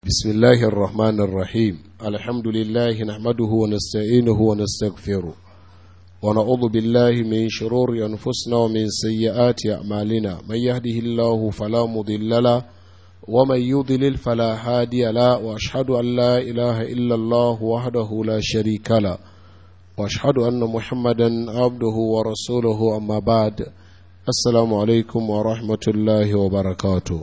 بسم الله الرحمن الرحيم الحمد لله نحمده ونستعينه ونستغفره ونعوذ بالله من شرور أنفسنا ومن سيئات أعمالنا من يهده الله فلا مضل له ومن يضلل فلا هادي له وأشهد أن لا إله إلا الله وحده لا شريك له وأشهد أن محمدا عبده ورسوله أما بعد السلام عليكم ورحمة الله وبركاته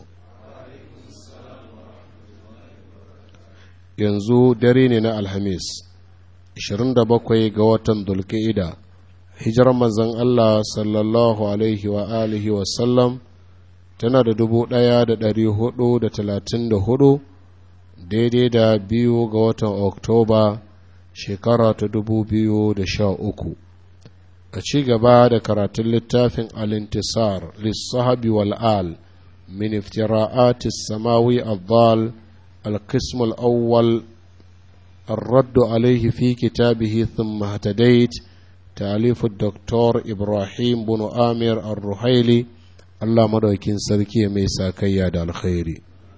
yanzu dare ne na alhamis 27 ga watan dulka'ida hijirar manzon Allah sallallahu alaihi wa alihi wasallam tana da dubu ɗaya da ɗari hudu da talatin da hudu daidai da biyu ga watan oktoba shekara ta dubu biyu da sha uku a ci gaba da karatun littafin alintisar lissahabi wal'al min iftira'atis samawi al القسم الأول الرد عليه في كتابه ثم اهتديت تأليف الدكتور إبراهيم بن آمر الرحيلي الله مدوكين سركي ميسا كياد الخير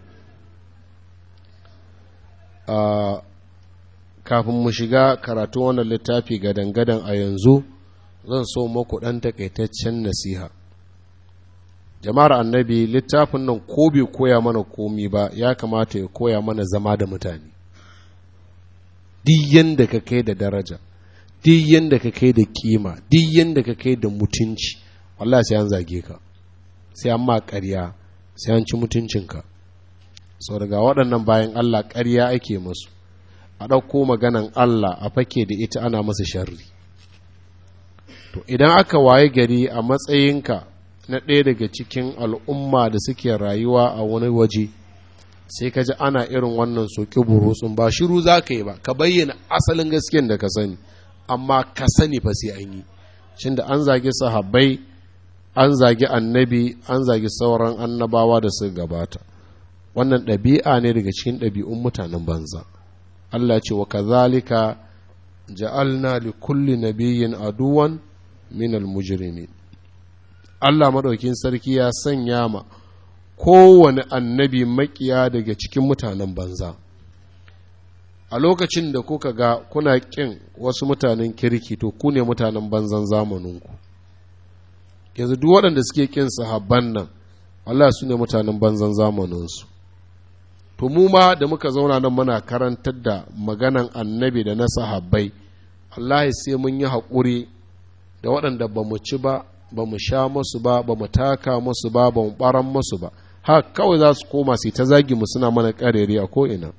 آه kafin mu shiga karatu wannan littafi gadan-gadan a yanzu zan so muku ɗan takaitaccen nasiha jama'ar annabi littafin nan ko bai koya mana komi ba ya kamata ya koya mana zama da mutane duk yanda ka kai da daraja duk yanda ka kai da kima duk yanda ka kai da mutunci wallahi sai an zage ka sai an ma ƙarya sai an ci mutuncinka sau daga waɗannan bayan Allah ƙarya ake masu a ɗauko maganan Allah a fake da ita ana masa sharri to idan aka waye gari a matsayinka na ɗaya daga cikin al'umma da suke rayuwa a wani waje sai ka ji ana irin wannan soki burutsun ba shiru za ka yi ba ka bayyana asalin gaskiyan da ka sani amma ka sani fa sai an yi shin da an zagi sahabbai an zagi annabi an zagi sauran annabawa da suka gabata wannan ɗabi'a ne daga cikin ɗabi'un mutanen banza Allah ce wa kazalika ja'alna li kulli nabiyyin aduwan minal mujrimin Allah maɗaukin sarki ya sanya ma kowane annabi makiya daga cikin mutanen banza a lokacin da kuka ga kuna ƙin wasu mutanen kirki to ku ne mutanen banzan zamaninku yanzu duk waɗanda suke ƙin sahabban nan Allah su ne mutanen banzan zamaninsu to mu ma da muka zauna nan muna karantar da maganan annabi da na sahabbai Allah sai mun yi haƙuri da waɗanda ba mu ci ba ba mu sha musu ba ba mu taka musu ba ba mu ɓaran musu ba ha kawai za su koma su ta zagi mu suna mana ƙarere a ko'ina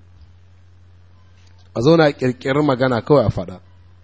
a zauna a ƙirƙirar magana kawai a faɗa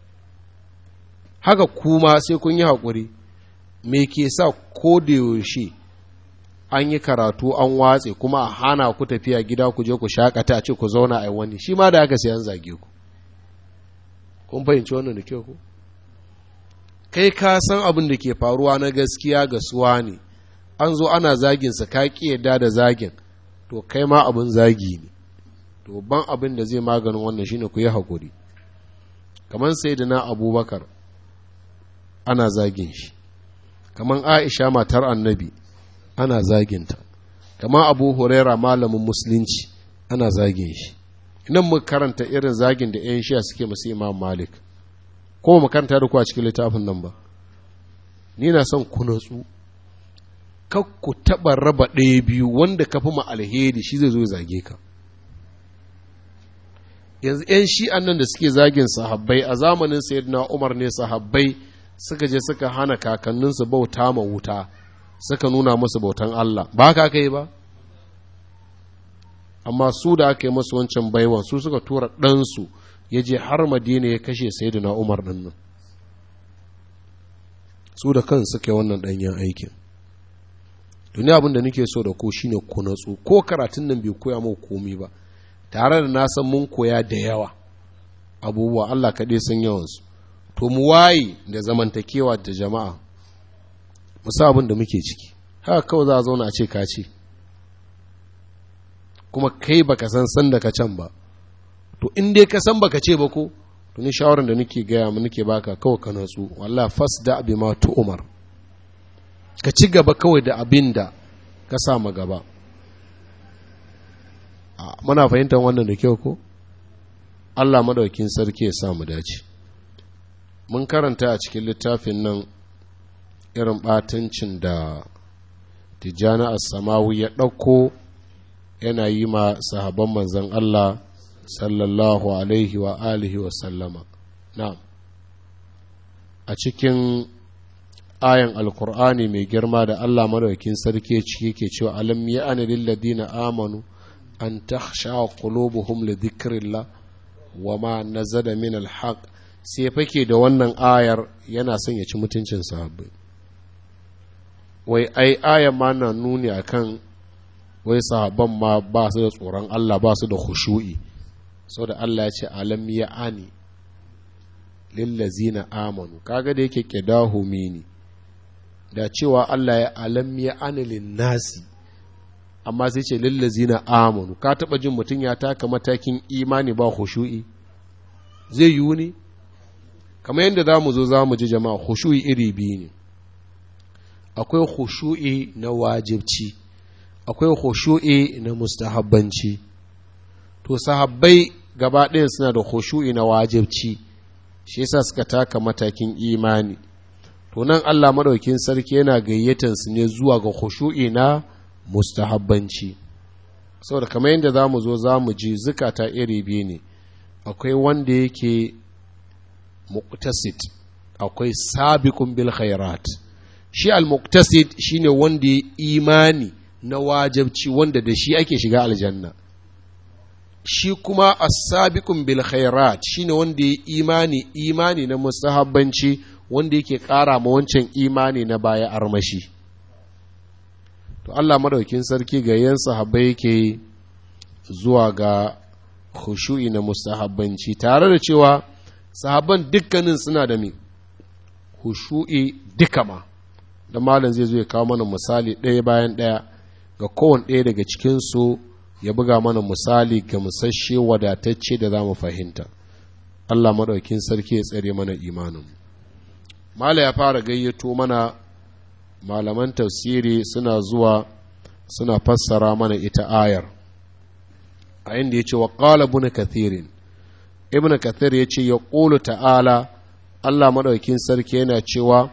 haka kuma sai kun yi haƙuri me ke sa ko da yaushe an yi karatu an watse kuma a hana ku tafiya gida ku je ku shakata a ce ku zauna a wani shi ma da haka sai an zage ku kun fahimci wannan da kyau ku kai ka san abin da ke faruwa na gaskiya ga suwa ne an zo ana zaginsa ka ƙi yadda da zagin to kai ma abin zagi ne to ban abin da zai maganin wannan shine ku yi haƙuri kamar sai da na abubakar ana zagin shi kamar aisha matar annabi ana zaginta kamar abu huraira malamin musulunci ana zagin shi idan mu karanta irin zagin da 'yan shiya suke masu imam malik ko mu karanta da ku a cikin littafin nan ba ni na son ku natsu kak ku taɓa raba ɗaya biyu wanda ka fi ma alheri shi zai zo ya zage ka yanzu 'yan shi'an nan da suke zagin sahabbai a zamanin sayyidina umar ne sahabbai suka je suka hana kakanninsu bauta ma wuta suka nuna musu bautan Allah ba haka aka yi ba amma su da aka yi masu wancan baiwan su suka tura ɗansu ya je har madina ya kashe sayyidina umar ɗin nan su da kan suka yi wannan ɗanyen aikin duniya abin da nake so da ko shine ku natsu ko karatun nan bai koya mau komi ba tare da na san mun koya da yawa abubuwa Allah kaɗai san yawansu to mu waye da zamantakewa da jama'a mu sa abin da muke ciki haka kawai za a zauna a ce ka ce kuma kai baka san san da ka can ba to in dai ka san baka ce ba ko to ni shawaran da nake gaya mu nake baka kawai ka natsu wallahi fasda bi ma tu umar ka ci gaba kawai da abin da ka sa ma gaba muna fahimtar wannan da kyau ko Allah madaukin sarki ya sa mu dace mun karanta a cikin littafin nan irin batancin da tijjani as-samawi ya ɗauko yana yi ma sahabban manzon Allah sallallahu alaihi wa alihi wa sallama na'am a cikin ayan alkur'ani mai girma da Allah madaukakin sarki ciki ke cewa alam ya'ani lil ladina amanu an takhsha qulubuhum li dhikrillah wa ma nazada min alhaq sai fake da wannan ayar yana son ya ci mutuncin sahabbai wai ai ayan ma na nuni akan wai sahabban ma ba su da tsoron Allah ba su da khushu'i saboda Allah ya ce alam ya'ani lillazina amanu kaga da yake kidahu mini da cewa Allah ya alam ya anilin nasi amma sai ce lillazina amanu ka taba jin mutum ya taka matakin imani ba khushu'i zai yiwu ne kamar yadda za mu zo za mu ji jama'a khushu'i iri biyu ne akwai khushu'i na wajibci akwai khushu'i na mustahabbanci to sahabbai gaba ɗayan suna da khushu'i na wajibci shi yasa suka taka matakin imani to nan Allah madaukin sarki yana gayyatan su ne zuwa ga khushu'i na mustahabbanci saboda kamar yadda za mu zo za mu ji zukata iri biyu ne akwai wanda yake muqtasid akwai sabiqun bil khairat shi al muqtasid shine wanda ya imani na wajibci wanda da shi ake shiga aljanna shi kuma as-sabiqun bil khairat shine wanda ya imani imani na mustahabbanci wanda yake ƙara ma wancan imani na baya armashi to Allah madaukin sarki ga yan sahabbai yake zuwa ga khushu'i na mustahabbanci tare da cewa sahabban dukkanin suna da me khushu'i duka ma da malam zai zo ya kawo mana misali ɗaya bayan ɗaya ga kowane ɗaya daga cikinsu ya buga mana misali ga musasshe wadatacce da za mu fahimta Allah maɗaukin sarki ya tsare mana imanin mala ya fara gayyato mana malaman tafsiri suna zuwa suna fassara mana ita ayar a inda ya ce wa ƙala ibn kathirin ibn kathir ya ce ya ƙulu ta'ala Allah maɗaukin sarki yana cewa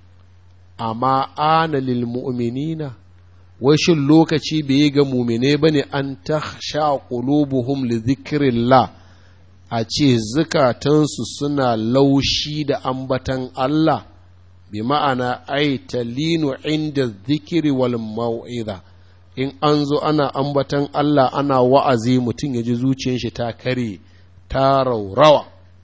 amma ana lil mu'minina wai shin lokaci bai yi ga mumine ba ne an ta sha ƙulubuhum li zikirillah a ce zukatansu suna laushi da ambatan Allah bi ma'ana ai talinu inda zikiri wal mau'iza in an zo ana ambatan Allah ana wa'azi mutum ya ji zuciyar shi ta kare ta raurawa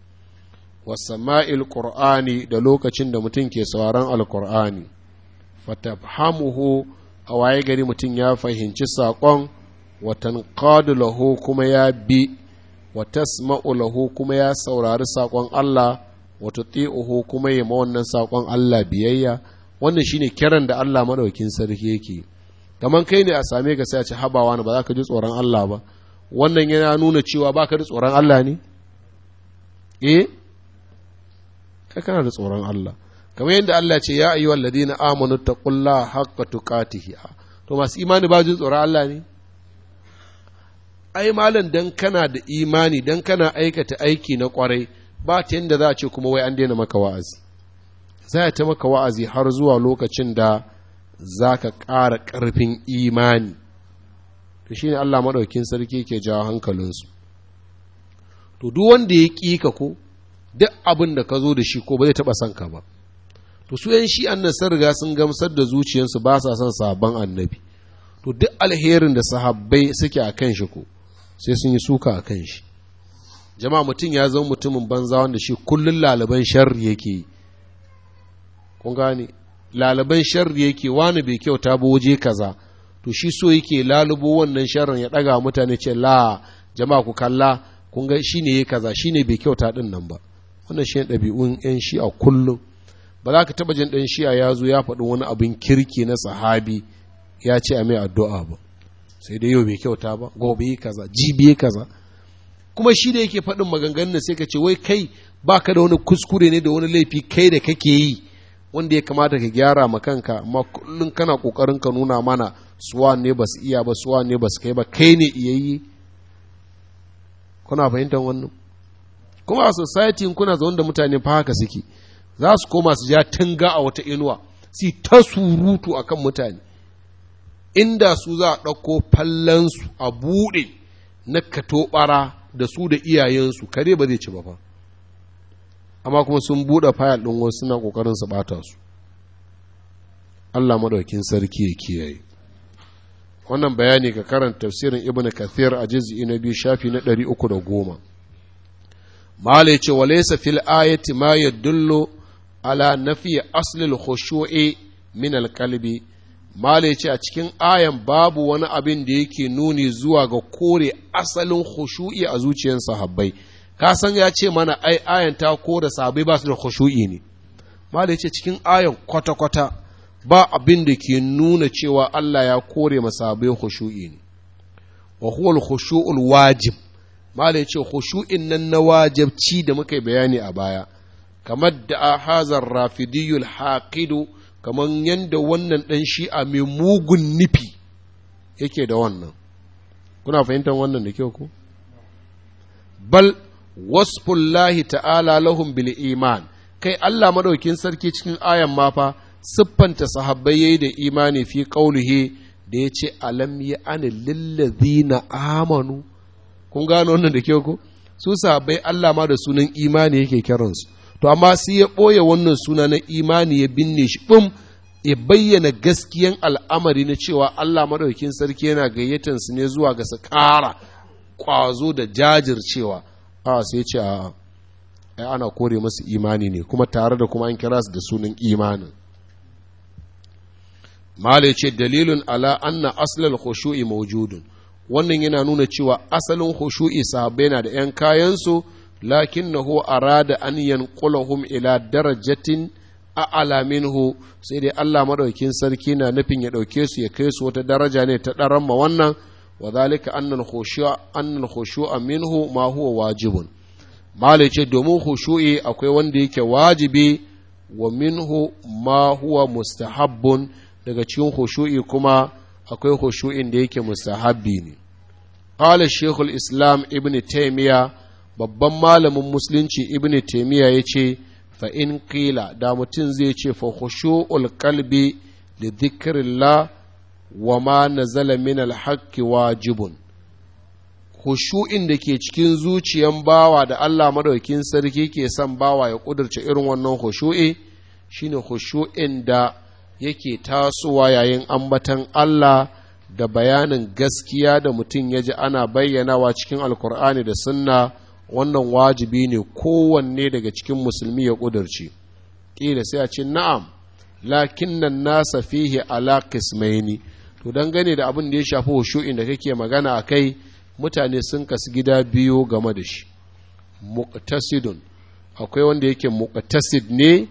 wasama'il qur'ani da lokacin da mutum ke sauraron alqur'ani fatafhamuhu a waye gari mutum ya fahimci saƙon watan lahu kuma ya bi wa tasma'u lahu kuma ya saurari saƙon Allah wa tuti'uhu kuma ya ma wannan saƙon Allah biyayya wannan shine kiran da Allah madaukin sarki yake kaman kai ne a same ka sai a ci habawa ba za ka ji tsoron Allah ba wannan yana nuna cewa ba ka da tsoron Allah ne eh kai kana da tsoron Allah kamar yadda Allah ce ya ayyuhal ladina amanu taqullaha haqqa tuqatihi to masu imani ba jin tsoron Allah ne ai malam dan kana da imani dan kana aikata aiki na kwarai ba ta yadda za a ce kuma wai an daina maka wa'azi za ta maka wa'azi har zuwa lokacin da za ka ƙara ƙarfin imani to shi ne Allah maɗaukin sarki ke jawo hankalinsu to duk wanda ya ƙi ka ko duk abin da ka zo da shi ko ba zai taɓa son ka ba to su yan shi annan sun riga sun gamsar da zuciyarsu ba sa son sabon annabi to duk alherin da sahabbai suke a kan shi ko sai sun yi suka a kan shi jama'a mutum ya zama mutumin banza wanda shi kullum lalaban sharri yake yi kun gane lalaban sharri yake wani bai kyauta ba waje kaza to shi so yake lalubo wannan sharrin ya ɗaga mutane ce la jama'a ku kalla kun ga shine yayi kaza shine bai kyauta din nan ba wannan shi ɗabi'un yan shi a kullum ba za ka taɓa jin ɗan shi'a ya zo ya faɗi wani abin kirki na sahabi ya ce a mai addu'a ba sai dai yau bai kyauta ba gobe yi kaza jibi yi kaza kuma shi da yake faɗin maganganun sai ka ce wai kai ba ka da wani kuskure ne da wani laifi kai da kake yi wanda ya kamata ka gyara ma kanka amma kullum kana kokarin ka nuna mana suwa ne ba su iya ba suwa ne ba su kai ba kai ne iya yi kuna fahimtar wannan kuma a society kuna zaune da mutane fa haka suke za su koma su ja tanga a wata inuwa su ta surutu akan mutane inda su za a ɗauko fallansu a buɗe na katobara da su da iyayensu kare ba zai ci ba fa amma kuma sun buɗe fayal ɗin wasu suna ƙoƙarin su ɓata su Allah maɗaukin sarki ya kiyaye wannan bayani ka karanta tafsirin ibn kathir a juz'i na biyu shafi na ɗari uku da goma mala ya ce wa laysa fil ayati ma yadullu ala nafi aslil khushu'i min alqalbi mala ya ce a cikin ayan babu wani abin da yake nuni zuwa ga kore asalin khushu'i a zuciyar sahabbai ka san ya ce mana ai ayan ta kore sahabbai ba su da khushu'i ne mala ya ce cikin ayan kwata-kwata ba abin da ke nuna cewa Allah ya kore masabai khushu'i ne wa huwa al-khushu'ul wajib mala yace khushu'in nan na wajibci da muka bayani a baya kamar da hazar rafidiyul haqidu kamar yanda wannan dan shi'a mai mugun nufi yake da wannan kuna fahimtar wannan da kyau ko bal wasfullahi ta'ala lahum bil iman kai Allah madaukin sarki cikin ayan ma fa siffanta sahabbai yayi da imani fi qaulihi da ya ce alam ya ani lillazina amanu kun gano wannan da kyau ko su sahabbai Allah ma da sunan imani yake kiransu to amma sai ya ɓoye wannan suna na imani ya binne shi ɓum ya bayyana gaskiyan al'amari na cewa Allah madaukakin sarki yana gayyatan su ne zuwa ga su ƙara ƙwazo da jajircewa a sai ce a ai ana kore masu imani ne kuma tare da kuma an kira su da sunan imanin Mala ce dalilun ala anna aslal khushu'i mawjudun wannan yana nuna cewa asalin khushu'i sahabbai na da ‘yan kayansu lakinnahu arada an yanqulahum ila darajatin a'ala minhu sai dai Allah madaukin sarki na nufin ya ɗauke su ya kai su wata daraja ne ta ɗaran ma wannan wa zalika annal khushu'a annal khushu'a minhu ma huwa wajibun Mala ce domin khushu'i akwai wanda yake wajibi wa minhu ma huwa mustahabbun daga cikin khushu'i kuma akwai khushu'in da yake mustahabbi ne qala shaykhul islam ibn taymiya babban malamin musulunci ibn taymiya yace fa in qila da mutum zai ce fa khushu'ul qalbi li dhikrillah wa ma nazala min al wajibun khushu'in da ke cikin zuciyan bawa da Allah madaukin sarki ke son bawa ya kudurce irin wannan khushu'i shine khushu'in da yake tasowa yayin ambatan Allah da bayanin gaskiya da mutum ya ji ana bayyanawa cikin alkur'ani da sunna wannan wajibi ne kowanne daga cikin musulmi ya ƙudurci ƙila sai a ce na'am lakin nan nasa fihi ala qismaini to dangane da abin da ya shafi hushu'in da kake magana a kai mutane sun kasu gida biyu game da shi muqtasidun akwai wanda yake muqtasid ne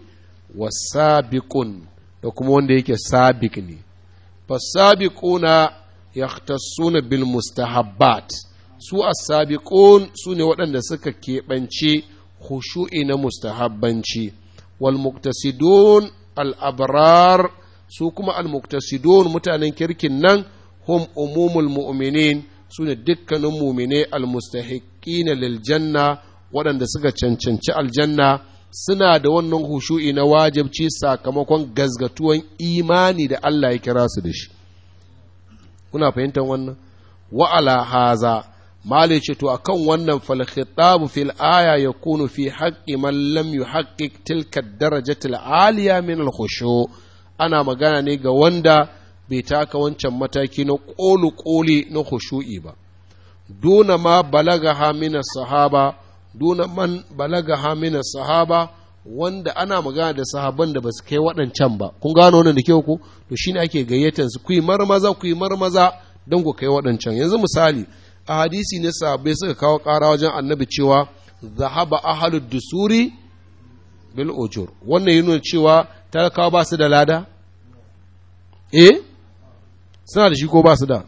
wasabiqun da kuma wanda yake sabik ne fasabiquna yahtassuna bil mustahabbat su as-sabiqun su ne waɗanda suka keɓance khushu'i na mustahabbanci wal muqtasidun al abrar su kuma al muqtasidun mutanen kirkin nan hum umumul mu'minin su ne dukkanin mumine al mustahiqina lil janna waɗanda suka cancanci aljanna suna da wannan hushu'i na wajibci sakamakon gazgatuwan imani da Allah ya kira su da shi kuna fahimtar wannan wa'ala haza mali ce to akan wannan fal khitabu fil aya yakunu fi haqqi man lam yuhaqqiq tilka darajatil aliya min al khushu ana magana ne ga wanda bai taka wancan mataki na kolu koli na khushu'i ba duna ma balagaha min sahaba duna man balagaha min sahaba wanda ana magana da sahaban da ba su kai waɗancan ba kun gano wannan da kyau ku to shine ake gayyatar su ku yi marmaza ku yi marmaza don ku kai waɗancan yanzu misali a hadisi ne sahabbai suka kawo ƙara wajen annabi cewa zahaba ahalu dusuri bil ujur wannan yi nuna cewa talakawa ba su da lada eh suna da shi ko ba su da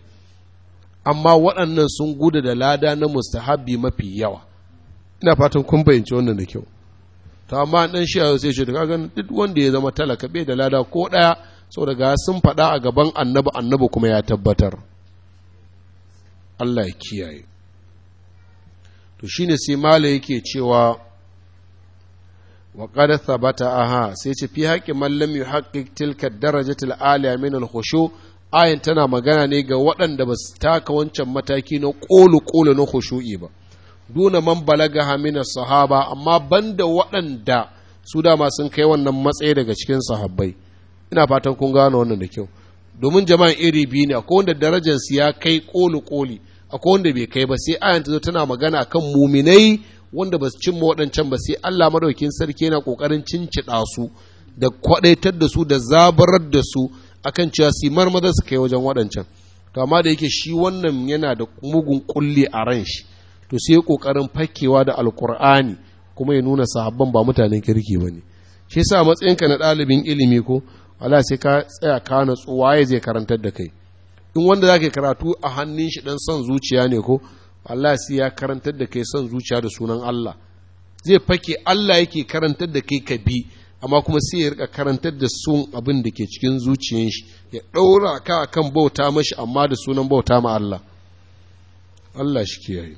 amma waɗannan sun gudu da lada na mustahabbi mafi yawa ina fatan kun fahimci wannan da kyau to amma dan shi sai ce daga ganin duk wanda ya zama talaka bai da lada ko ɗaya saboda ga sun faɗa a gaban annabi annabi kuma ya tabbatar Allah ya kiyaye to shine sai mala yake cewa wa qad thabata aha sai ce fi haqqi man lam yuhaqqiq tilka darajati al-aliya min al-khushu ayin tana magana ne ga waɗanda ba su taka wancan mataki na ƙolu ƙolu na khushu'i ba duna man balaga min sahaba amma banda waɗanda su dama sun kai wannan matsayi daga cikin sahabbai ina fatan kun gano wannan da kyau domin jama'an iri biyu ne akwai wanda darajarsu ya kai ƙolu ƙoli akwai wanda bai kai ba sai ayan ta zo tana magana kan muminai wanda ba su cimma waɗancan ba sai Allah madaukin sarki yana ƙoƙarin cincida su da kwaɗaitar da su da zabarar da su akan cewa su marmaza su kai wajen waɗancan to amma da yake shi wannan yana da mugun kulli a ran shi to sai ya ƙoƙarin fakewa da alkur'ani kuma ya nuna sahabban ba mutanen kirki ba ne shi yasa matsayinka na ɗalibin ilimi ko Allah sai ka tsaya ka natsu waye zai karantar da kai in wanda za ka karatu a hannun shi dan son zuciya ne ko Allah sai ya karantar da kai son zuciya da sunan Allah zai fake Allah yake karantar da kai ka bi amma kuma sai ya rika karantar da sun abin da ke cikin zuciyan shi ya ɗaura ka kan bauta mashi amma da sunan bauta ma Allah Allah shi kiyaye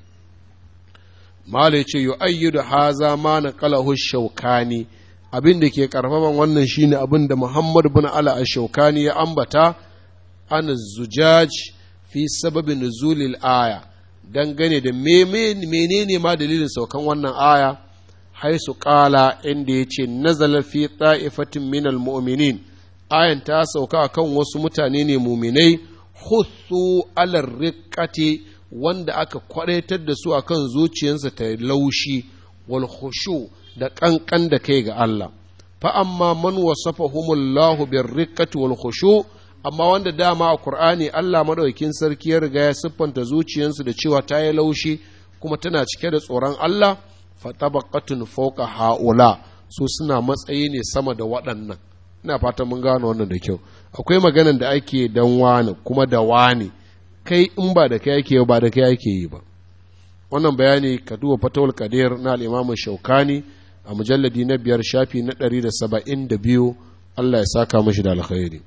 Mala ya ce yu ayyudu haza ma na qalahu shaukani abin da ke karfafan wannan shine abin da Muhammad bin Ala ash-Shaukani ya ambata an zujaj fi sababin nuzulil aya dangane da menene ma dalilin saukan wannan aya haisu kala inda ya ce nazala fi ta'ifatin minal mu'minin ayan ta sauka kan wasu mutane ne muminai husu alar riƙati wanda aka kwadaitar da su akan zuciyarsa ta laushi wal khushu da ƙanƙan da kai ga Allah fa amma man wasafahumullahu bir riqqati wal khushu amma wanda dama a Qur'ani Allah madaukakin sarki ya riga ya siffanta zuciyarsu da cewa ta yi laushi kuma tana cike da tsoron Allah fatabaqatun fawqa haula su suna matsayi ne sama da waɗannan ina fatan mun gano wannan da kyau akwai maganan da ake dan wani kuma da wani kai in ba da kai ake ba da kai ake yi ba wannan bayani ka duba fatawul qadir na al-imam shaukani a mujalladi na biyar shafi na ɗari da saba'in da biyu Allah ya saka mashi da alkhairi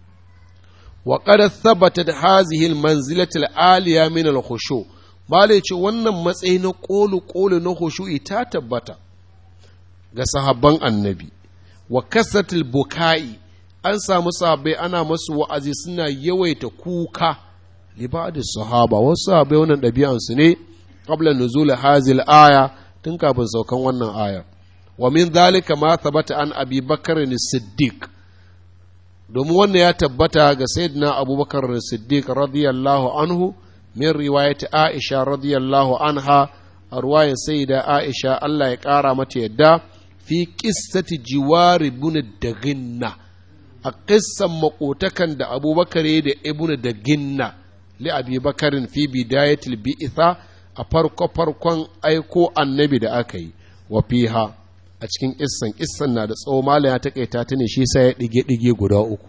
wa qad thabatat hazihi al-manzilati al-aliya min al-khushu' Malai ce wannan matsayi na ƙolu-ƙolu na hushu'i ta tabbata ga sahabban annabi, wa kasatil buka'i an samu sahabbai ana masu wa'azi suna yawaita kuka libadis sahaba wasu sahabbai wannan ɗabi'ansu ne qabla nuzul hazil aya tun kafin saukan wannan aya wa min zalika ma thabata an abi bakar siddiq domin wannan ya tabbata ga sayyidina abubakar siddiq radiyallahu anhu min riwayati Aisha radiyallahu anha a ruwayan sayyida Aisha Allah ya ƙara mata yadda fi qissati jiwari ibn daginna a qissan makotakan da Abubakar da ibn daginna li Abi Bakarin fi bidayatil bi'itha a farko farkon aiko annabi da aka yi wa fiha a cikin kissan kissan na da tsawo mala ya takaita ta ne shi sai ya dige dige guda uku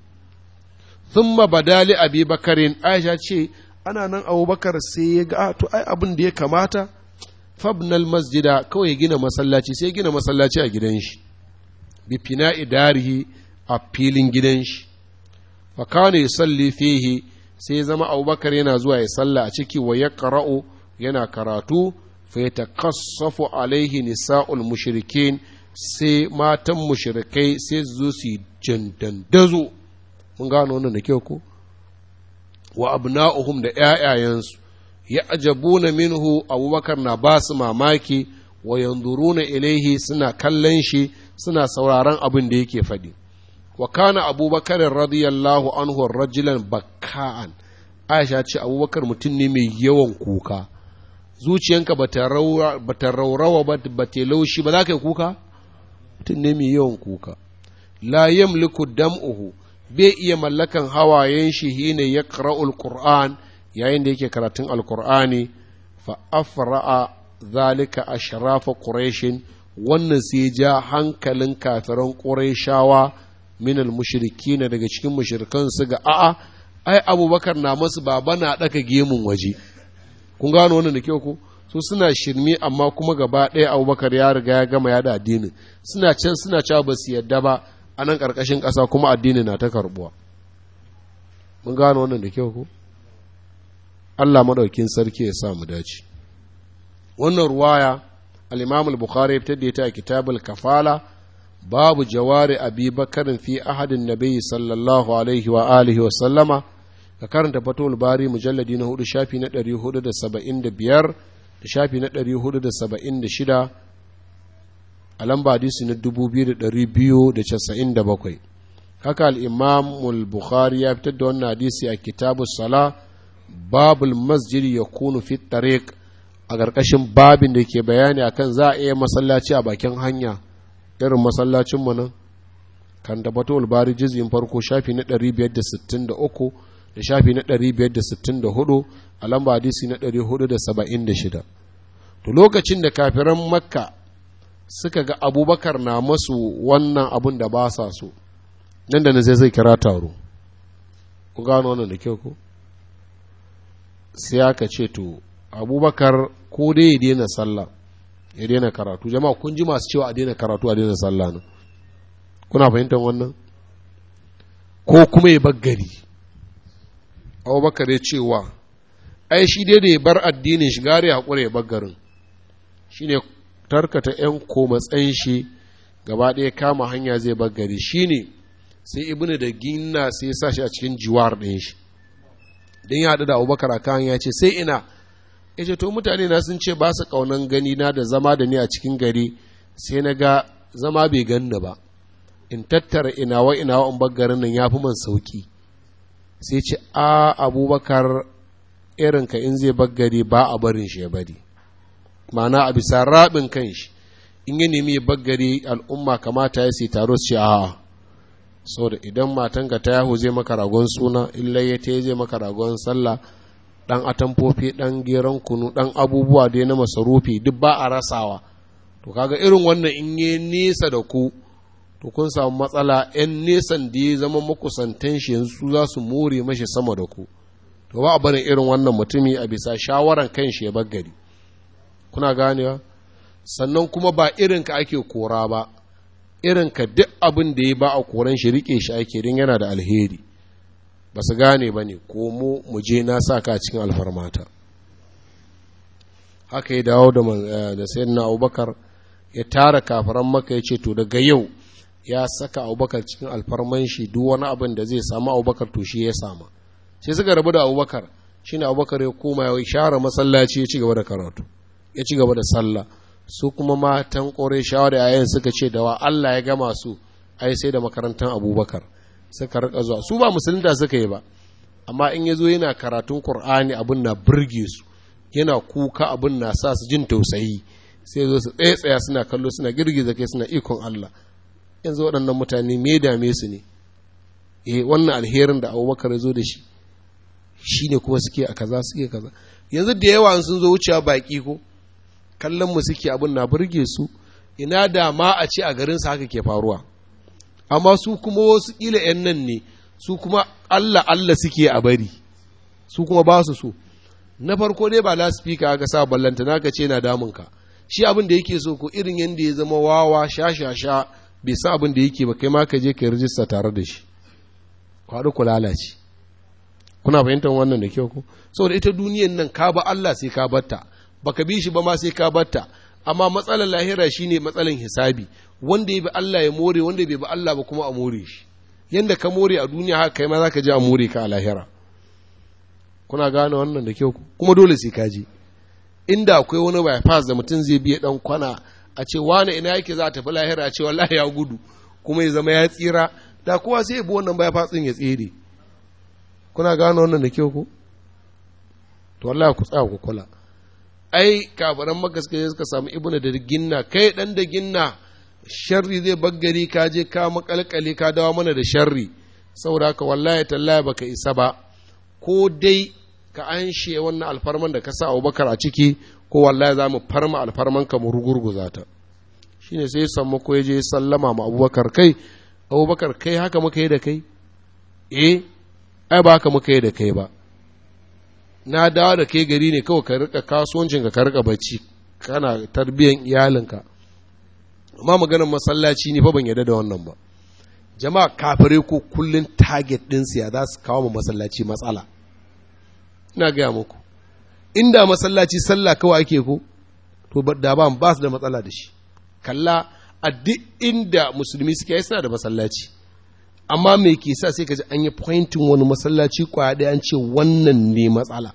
thumma badali Abi Bakarin Aisha ce ana nan abubakar sai ya ga to ai abin da ya kamata fabnal masjida kawai ya gina masallaci sai ya gina masallaci a gidan shi bi fina idarihi a filin gidan shi fa kana yusalli fihi sai ya zama abubakar yana zuwa ya salla a ciki wa ya qara'u yana karatu fa yatakassafu alaihi nisa'ul mushrikin sai matan mushrikai sai su zo su jandandazo mun gano wannan da kyau ko wa abna'uhum da ‘ya'yayensu, ya ajabuna minhu abubakar na ba su mamaki wa yanzuruna ilaihi suna kallon shi suna sauraron abin da yake faɗi. Wa kana abubakar radiyallahu anhu rajulan bakka'an, Aisha ce abubakar mutum ne mai yawan kuka, zuciyanka ba ta raurawa ba ta laushi ba za ka yi kuka? Mutum ne mai yawan kuka. La yamliku dam'uhu bai iya mallakan hawayen shi hine ya ƙara'ul Qur'an yayin da yake karatun alkur'ani fa afra'a zalika ashrafa quraishin wannan sai ja hankalin kafiran qurayshawa min almushrikina daga cikin mushrikan su ga a'a ai abubakar na masu baba na daka gemun waje kun gano wannan da kyau ko su suna shirme amma kuma gaba ɗaya abubakar ya riga ya gama yada addinin suna can suna cewa ba su yadda ba a nan ƙarƙashin ƙasa kuma addini na ta karɓuwa mun gano wannan da kyau ko Allah maɗaukin sarki ya sa mu dace wannan ruwaya al-imam al-bukhari ya fitar da ita a kitabul kafala babu jawari abi bakarin fi ahadin nabi sallallahu alaihi wa alihi wa sallama ka karanta fatul bari mujalladi na hudu shafi na ɗari hudu da saba'in da biyar da shafi na ɗari hudu da saba'in da shida a lamba hadisi na dubu biyu da ɗari biyu da casa'in da bakwai haka al'imam bukhari ya fitar da wannan hadisi a kitabu sala babul masjid ya kunu fit tariq a ƙarƙashin babin da ke bayani akan za a iya masallaci a bakin hanya irin masallacin mu nan kan da batul bari jizyin farko shafi na 563 da shafi na 564 a lamba hadisi na 476 to lokacin da kafiran makka suka ga abubakar na masu wannan abun da ba sa so nan da na zai zai kira taro ku gano wannan da kyau ko sai aka ce to abubakar ko dai ya daina sallah ya daina karatu jama'a kun ji masu cewa a daina karatu a daina sallah ne kuna fahimtar wannan ko kuma ya baggari abubakar ya cewa ai shi dai da ya bar addinin shi gare haƙura ya baggarin shi ne tarkata 'yan komatsayin shi gaba ɗaya kama hanya zai baggari shi ne sai ibnu da ginna sai ya sa shi a cikin jiwar ɗin shi don ya haɗu da abubakar a kan ya ce sai ina ya ce to mutane na sun ce ba su ƙaunan gani na da zama da ni a cikin gari sai na ga zama bai ganni ba in tattara inawa inawa in baggarin nan ya fi man sauki sai ce a abubakar irinka in zai baggari ba a barin shi ya bari ma'ana a bisa raɓin kan shi in ya nemi ya baggari al'umma kamata ya sai taro su ce a'a saboda idan matanka ta yahu zai maka ragon suna illa ya ta zai maka ragon sallah dan atamfofi dan geron kunu dan abubuwa dai na masarufi duk ba a rasawa to kaga irin wannan in yi nesa da ku to kun samu matsala yan nesan da ya zama makusantan shi yanzu su za su more mashi sama da ku to ba a barin irin wannan mutumi a bisa shawaran kan shi ya baggari kuna ganewa sannan kuma ba irinka ake kora ba irinka duk abin da ya ba a koran shi rike shi ake din yana da alheri ba su gane ba ne ko mu mu je na sa ka cikin alfarmata haka ya dawo da da sayyidina abubakar ya tara kafaran maka ya ce to daga yau ya saka abubakar cikin alfarman shi duk wani abin da zai samu abubakar to shi ya sama sai suka rabu da abubakar shine abubakar ya koma ya share masallaci ya ci gaba da karatu ya ci gaba da sallah su kuma matan ƙore shawar yayin suka ce da wa Allah ya gama su ai sai da makarantar abubakar suka rika zuwa su ba musulunta suka yi ba amma in ya zo yana karatun Kur'ani abin na burge su yana kuka abin na sa su jin tausayi sai zo su tsaye tsaya suna kallo suna girgiza kai suna ikon Allah yanzu waɗannan mutane me dame su ne eh wannan alherin da abubakar ya zo da shi shi ne kuma suke a kaza suke kaza yanzu da yawa sun zo wucewa baƙi ko kallon mu suke abin na burge su ina da ma a ce a garinsa haka ke faruwa amma su kuma wasu ƙila 'yan nan ne su kuma Allah Allah suke a bari su kuma ba su so na farko dai ba laspika aka sa ballanta naka ce na damunka shi abin da yake so ko irin yadda ya zama wawa sha sha sha bai sa abin da yake ba kai ma ka je ka rijista tare da shi kwaɗu ku lalace kuna fahimtar wannan da kyau ko saboda ita duniyan nan ka ba Allah sai ka batta baka bi shi ba ma sai ka batta amma matsalar lahira shine matsalar hisabi wanda ya bi Allah ya more wanda bai bi Allah ba kuma a more shi yanda ka more a duniya haka kai ma zaka je a more ka a lahira kuna gane wannan da kyau kuma dole sai ka je inda akwai wani bypass da mutum zai biya dan kwana a ce wani ina yake za ta fi lahira a ce wallahi ya gudu kuma ya zama ya tsira da kowa sai ya bi wannan bypass din ya tsere kuna gane wannan da kyau ko to wallahi ku tsaya ku kula ai kafaran magaske suka samu ibnu da ginna kai dan da ginna sharri zai baggari ka je ka makalkale ka dawo mana da sharri saboda haka wallahi tallahi baka isa ba ko dai ka anshe wannan alfarman da ka sa Abubakar a ciki ko wallahi za mu farma alfarman ka mu rugurguza ta shine sai samma ko ya je sallama ma Abubakar kai Abubakar kai haka muka yi da kai eh ai ba haka muka yi da kai ba na dawo da kai gari ne kawai ka rika kasuwancin ka rika bacci kana tarbiyan iyalinka amma maganar masallaci ne fa ban yarda da wannan ba jama'a kafire ko kullun target din siya za su kawo mu masallaci matsala ina gaya muku inda masallaci sallah kawai ake ko to da ba ba su da matsala da shi kalla a duk inda musulmi suke yi suna da masallaci amma me ke sa sai ka ji an yi pointin wani masallaci kwaya ɗaya an ce wannan ne matsala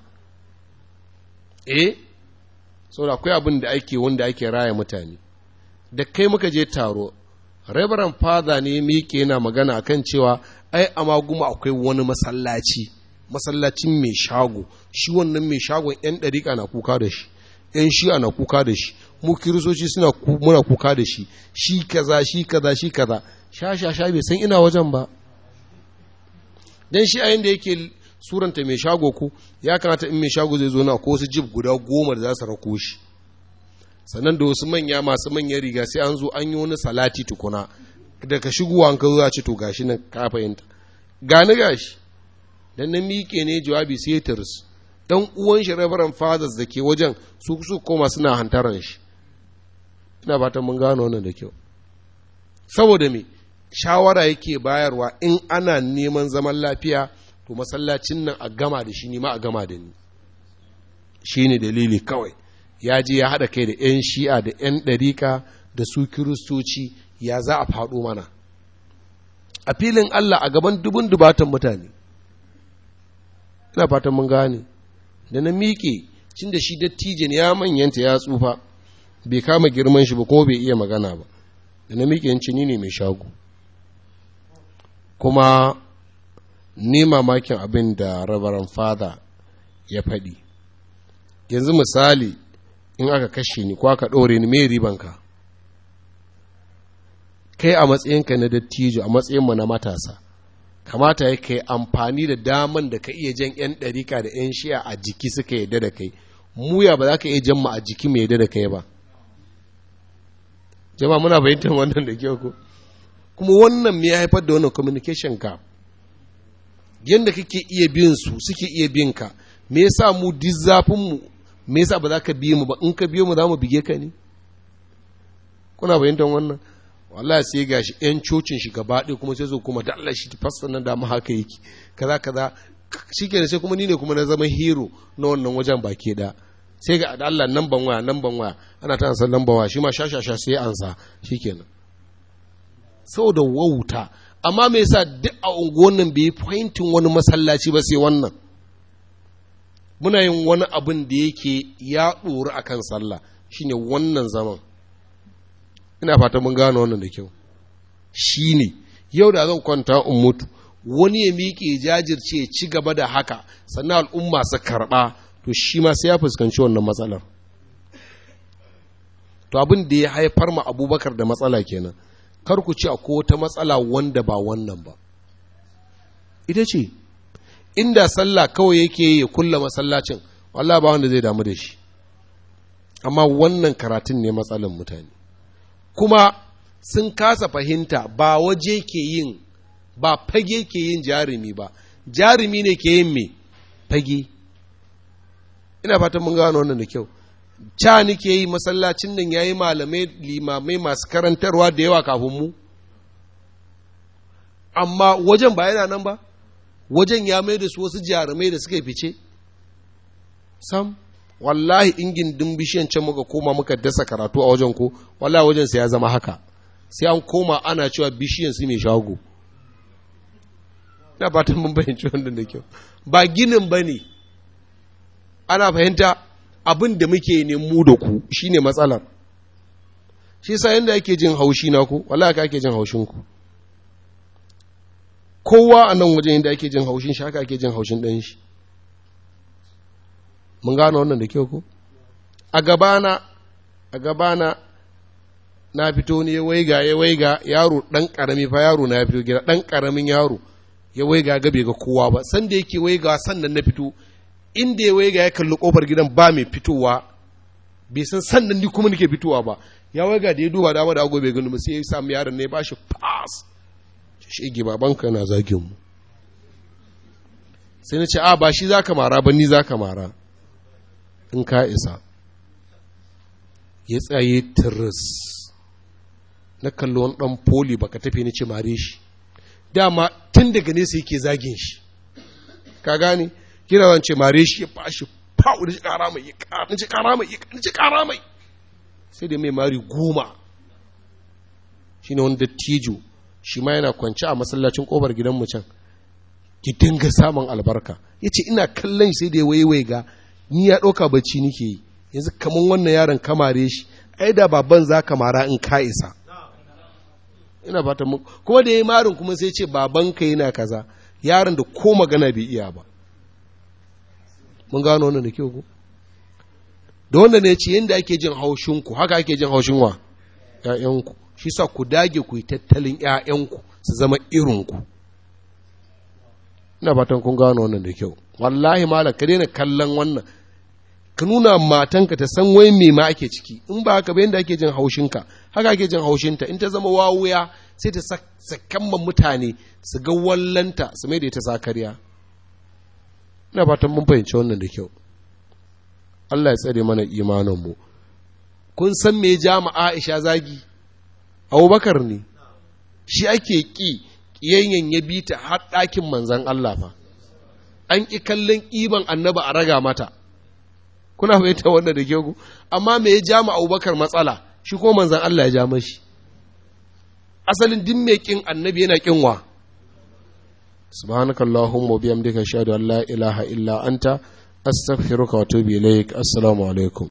eh saboda akwai abin da ake wanda ake raya mutane da kai muka je taro Reverend Father ne miƙe yana magana akan cewa ai a maguma akwai wani masallaci masallacin mai shago shi wannan mai shagon yan ɗariƙa na kuka da shi yan shi'a na kuka da shi mu kiristoci suna muna kuka da shi shi kaza shi kaza shi kaza sha sha sha bai san ina wajen ba dan shi a yanda yake suranta mai shago ku ya kamata in mai shago zai zo na ko wasu jib guda goma da za su rako shi sannan da wasu manya masu manyan riga sai an zo an yi wani salati tukuna daga shigowa an ka zo ce to gashi nan ka fahimta gani gashi dan na miƙe ne jawabi sai tirs dan uwan shi Reverend Fathers da ke wajen su su koma suna hantaran shi ina fatan mun gano wannan da kyau saboda me shawara yake bayarwa in ana neman zaman lafiya to masallacin nan a gama da shi ni ma a gama da ni shine dalili kawai ya je ya haɗa kai da 'yan shi'a da 'yan ɗarika da su kiristoci ya za a faɗo mana a filin Allah a gaban dubun dubatan mutane ina fatan mun gane da na miƙe cin da shi dattijin ya manyanta ya tsufa bai kama girman shi ba kuma bai iya magana ba da na miƙe yanci ni ne mai shago kuma ni mamakin abin da rabaran fada ya faɗi yanzu misali in aka kashe ni ko aka ɗore ni mai ribanka kai a matsayinka na dattijo a matsayinmu na matasa kamata ya kai amfani da daman da ka iya jan 'yan ɗarika da 'yan shiya a jiki suka yadda da kai muya ba za ka iya jan mu a jiki mai yadda da kai ba jama muna fahimtar wannan da kyau ko kuma wannan me ya haifar da wannan communication gap yadda kake iya bin su suke iya bin ka me yasa mu duk zafin mu me yasa ba za ka biye mu ba in ka biye mu za mu bige ka ne kuna fahimtar wannan wallahi sai gashi yan cocin shi gaba ɗaya kuma sai zo kuma da Allah shi fasta nan da mu haka yake kaza kaza shikenan sai kuma ni ne kuma na zama hero na wannan wajen baki da sai ga Allah nan ban waya nan ban waya ana ta san nan ban waya shi ma shashasha sai ansa shikenan saboda wauta amma me yasa duk a unguwan nan bai pointin wani masallaci ba sai wannan muna yin wani abin da yake ya ɗori a kan sallah shine wannan zaman ina fata mun gano wannan da kyau shine yau da zan kwanta in mutu wani ya miƙe jajirce ya ci gaba da haka sannan al'umma su karɓa to shi ma sai ya fuskanci wannan matsalar to abin da ya haifar ma abubakar da matsala kenan kar ku ci akwai wata matsala wanda ba wannan ba ita ce inda sallah kawai yake ya kulla masallacin wallah ba wanda zai damu da shi amma wannan karatun ne matsalan mutane kuma sun kasa fahimta ba waje ke yin ba fage ke yin jarumi ba jarumi ne ke yin me fage ina fatan mun gano wannan da kyau ca nike yi masallacin nan ya yi malamai limamai masu karantarwa da yawa kafin mu amma wajen ba yana nan ba wajen ya mai da su wasu jarumai da suka fice sam wallahi ingin din bishiyan can muka koma muka dasa karatu a wajen ko wallahi wajen sai ya zama haka sai an koma ana cewa bishiyan su mai shago ina fatan mun fahimci wannan da kyau ba ginin ba ne ana fahimta abin da muke ne mu da ku shine matsalar shi sa yanda ake jin haushi na ku wallahi ka ake jin haushin ku kowa a nan wajen yadda ake jin haushin shi haka ake jin haushin ɗan shi mun gano wannan da kyau ko a gabana a gabana na fito ne ya waiga ya waiga yaro ɗan ƙarami fa yaro na ya fito gida ɗan ƙaramin yaro ya waiga ga bai ga kowa ba san da yake waiga sannan na fito inda ya waiga ya kalli kofar gidan ba mai fitowa bai san sannan ni kuma nake fitowa ba ya waiga da ya duba dama da agobe gani ba sai ya samu yaron ne ba shi pass shege babanka na zagin mu sai na ce a ba shi za ka mara ba ni za ka mara in ka isa ya tsaye tiris na kalli wani ɗan poli baka tafi ni ce mare shi dama tun daga nesa yake zagin shi ka gane kira wance mare shi ya bashi fa'u da shi kara mai ya kara mai ya kara mai sai da mai mari goma shi ne wani dattijo shi ma yana kwanci a masallacin ƙofar gidanmu can ki dinga samun albarka ya ce ina kallon sai da ya waiwai ga ni ya ɗauka bacci nike yi yanzu kamar wannan yaron kamare shi ai da baban za ka mara in ka isa ina fata mu kuma da ya yi marin kuma sai ce babanka yana kaza yaron da ko magana bai iya ba mun gano wannan da kyau ku da wanda ne ce yadda ake jin haushinku haka ake jin haushin wa ‘ya'yanku shi sa ku dage ku yi tattalin ‘ya'yanku su zama irinku ina fatan kun gano wannan da kyau wallahi malam ka daina kallon wannan ka nuna matanka ta san wai me ma ake ciki in ba haka ba yadda ake jin haushinka haka ake jin haushinta in ta zama wawuya sai ta sakamman mutane su ga wallanta su mai da ita sakariya ina fatan mun fahimci wannan da kyau Allah ya tsare mana imaninmu kun san me ja Aisha zagi Abubakar ne shi ake ƙi ƙiyayyen ya bi ta har ɗakin manzan Allah fa an ƙi kallon ƙiban annaba a raga mata kuna fahimta wanda da ku amma me ya ja Abubakar matsala shi ko manzan Allah ya ja mashi asalin din mai ƙin annabi yana ƙin wa subhanakallahumma wa bihamdika ashhadu an la ilaha illa anta astaghfiruka wa atubu ilaik assalamu alaikum